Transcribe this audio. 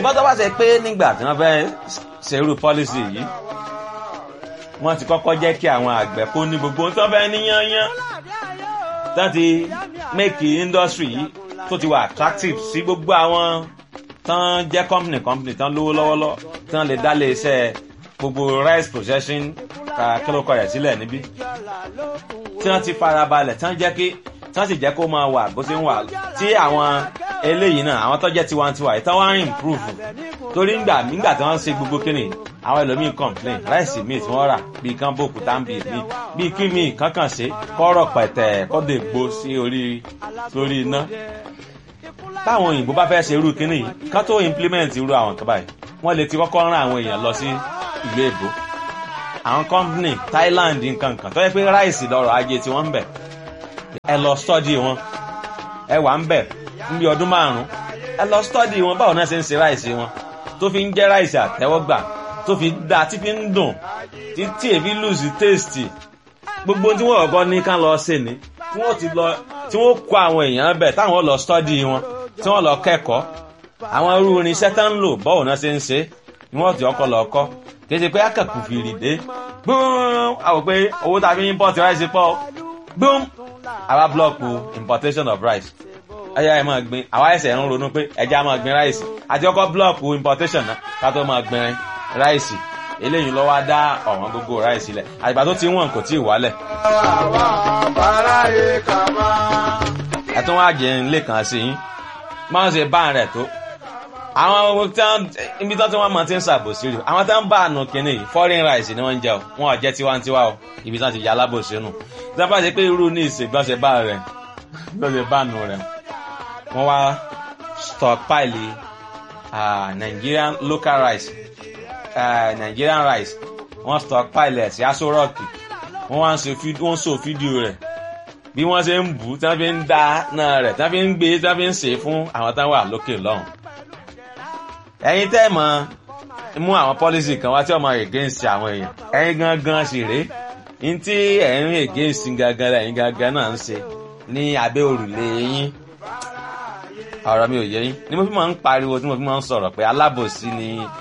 ṣùgbọ́n tó bá ṣe pé nígbà tí wọ́n fẹ́ ṣerú pọ́lísì yìí wọ́n ti kọ́kọ́ jẹ́ kí àwọn àgbẹ̀ kó ní gbogbo tó fẹ́ níyányán tó ti make industry yìí tó ti wà attractive sí gbogbo àwọn tán jẹ́ company company tán lówó lọ́wọ́lọ́wọ́ tán lè dá lé iṣẹ́ gbogbo rice processing kílókọ rẹ̀ sílẹ̀ níbí tí wọ́n ti farabalẹ̀ tán jẹ́ kí tán sì jẹ́ kó máa wà bó ṣe ń wà tí àwọn eléyìí náà àwọn tó jẹ́ tiwantiwa yìí tán wá ń improve torí ngbà nígbà tí wọ́n ń ṣe gbogbo kíni àwọn ẹlòmíì complain ráìsì míì tí wọ́n rà bíi kán bòkú táǹbì míì bíi kí míì kankan ṣe kọ́rọ̀ pẹ̀tẹ̀ kọ́dọ̀ ègbó sí orí lórí iná táwọn òyìnbó bá fẹ́ ṣe irú kíní yìí kán tó implement irú àwọn kan báyìí wọ́n lè ti kọ́kọ́ rán àwọn èèyàn lọ sí ìlú èbó àwọn company Thailand nǹkan kan tó yẹ pé ráìsì lọ́rọ̀ ajé tí wọ́n ń bẹ̀ ẹ lọ study wọn ẹ wà ń bẹ̀ níbi ọdún márùn-ún ẹ lọ study wọn báwo náà ṣe ń ṣe ráìsì wọn tó fi ń jẹ́ ráìsì àtẹ́wọ́gbà tó fi dá tí fi ń dùn tí tí èfi lùsì tèstì gbogbo tí wọ́n kọ́kọ́ ní ká lọ ṣe ni tí wọ́n ti lọ tí wọ́n kó àwọn èèyàn bẹ̀ táwọn lọ study wọn tí wọ́n lọ kẹ́kọ̀ọ́ àwọn irú irinṣẹ́ tá ń lò báwo náà ṣe ń ṣe ni wọ́n ti ọkọ̀ lọ kọ́ kì í ṣe pé akẹ́kù fìrì dé gbọ́n àwọn pé owó tá a fi import rice pọ̀ gbọ́n àwa blọọkù importation of rice ẹyà ẹ máa gbin àwa ẹsẹ̀ ń ronú pé ẹja máa gbin ráìsì àti ọkọ̀ blọọkù importation náà ká tó máa gbin ráìsì eléyìí lọ́wọ́ á dá ọ̀wọ́n gógó ráìsì lẹ̀ àgbà tó ti wọ̀n kò tí ì wálẹ̀. ẹ tún wá jẹ ilé kan sí yín máa ń ṣe bá rẹ̀ tó àwọn ibi tó tí wọ́n máa ti ń ṣàbòsí rí àwọn tó ń bá àánú kínní yìí foreign rice ni wọ́n ń jẹ o wọn ò jẹ́ tiwantiwa o ibi tí wọ́n ti yà alábòsí nù tí wọ́n bá ṣe pé irú ní ìsègbọ́nsẹ̀ bá rẹ̀ gbọ́nsẹ̀ bá nù rẹ̀ wọ́n wá stockpile uh, Nigerian local rice uh, Nigerian rice wọ́n stockpile ẹ̀ sí aṣọ rọ́ọ̀kì wọ́n wá ń ṣe wọ́n so fídíò rẹ̀ bí wọ́n ṣe ń bù tí wọ́n fi ń dá náà rẹ̀ tí wọ́n fi ń gbé tí wọ́n fi ń ṣe fún àwọn táwọn wà lókè lọ́hùn. ẹ̀yin tẹ́ mọ̀ mú àwọn policy kan wá tí ọmọ against àwọn èèyàn ẹ̀yin gangan sì rèé ní tí ẹ̀yin against gangan lẹ́yìn gangan náà ń ṣe ní abẹ́ òrùlé yín ọ̀rọ̀ mi ò yé yín ni mo fi máa ń pariwo tí mo fi máa ń sọ̀rọ̀ pé alábòsí ni